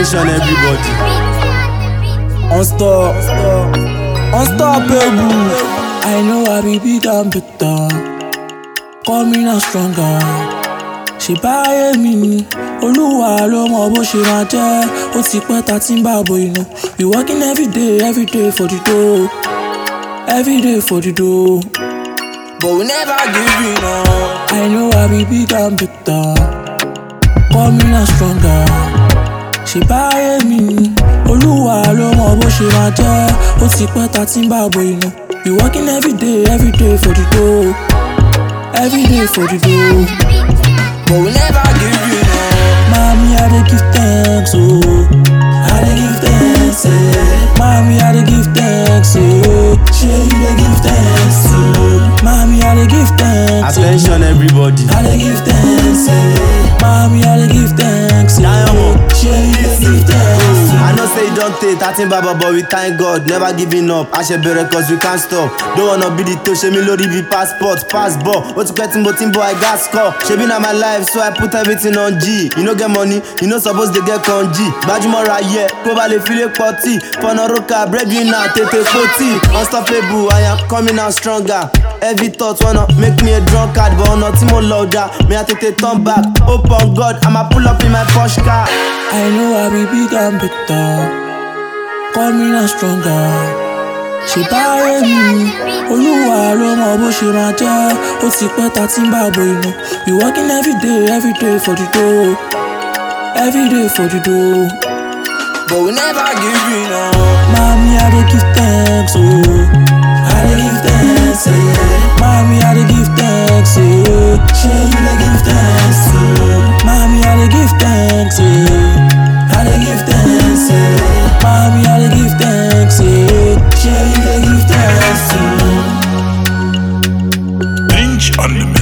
Attention everybody. Unstop, unstoppable. I know I be big and better. Call me now stronger. Ṣé báyé mi ni? Olúwa ló mọ bó ṣe máa jẹ́. Ó ti pẹ́ ta tí ń bá bo inú. We working every day, every day for the dough. Every day for the dough. But we never give in up. I know I be big and better. Call me now stronger. Ṣé báyé mi ni? Olúwa ló mọ bó ṣe máa jẹ́. Ó ti pẹ́ ta tí ń bá bo inú. We working every day, every day for the dough. Every day for the dough. But we never give you no. Mommy, I dey give thanks, oh. I dey give thanks, eh. Mommy, I dey give thanks, oh. Sure, you dey give thanks, oh. Mommy, I dey give thanks, eh. Attention everybody. I dey give thanks, eh. Mommy, I dey give thanks, eh. Diamond. Sure, you dey give thanks, I know say you don't take that thing baba but we thank God never giving up a ṣe bẹ̀rẹ̀ cause we can't stop don't wanna be the to ṣe mi lórí bí passport passport ó ti pẹ́ tí mo ti ń bọ̀ I gats score ṣebi na my life so I put everything on G you no get money you no suppose dey get con G gbajúmọ̀ ra yẹ kó ba lè file pọtì fọ̀nà roka breadwinner tètè pọtì unstoppable I am coming out stronger every thought wanna make me a drunkard but ọ̀nà tí mo lọ ọjà mi à tètè turn back hope on God I'ma pull up in my Porsche car. I know I be big and better. Call me now stronger. Ṣé báyé mi ni? Olúwa ló mọ bó ṣe máa jẹ́. Ó ti pẹ́ ta tí ń bá bo inú. We working every day, every day for the dough. Every day for the dough. But we never give in up. Mommy, I dey give thanks, oh. I dey give thanks, eh. Mommy, I dey give thanks, eh. Sure, you dey give thanks, oh. Mommy, I dey give thanks, eh. I dey give thanks, eh. Mommy, I dey give thanks, eh. Sure, you dey give thanks, oh. Binge on the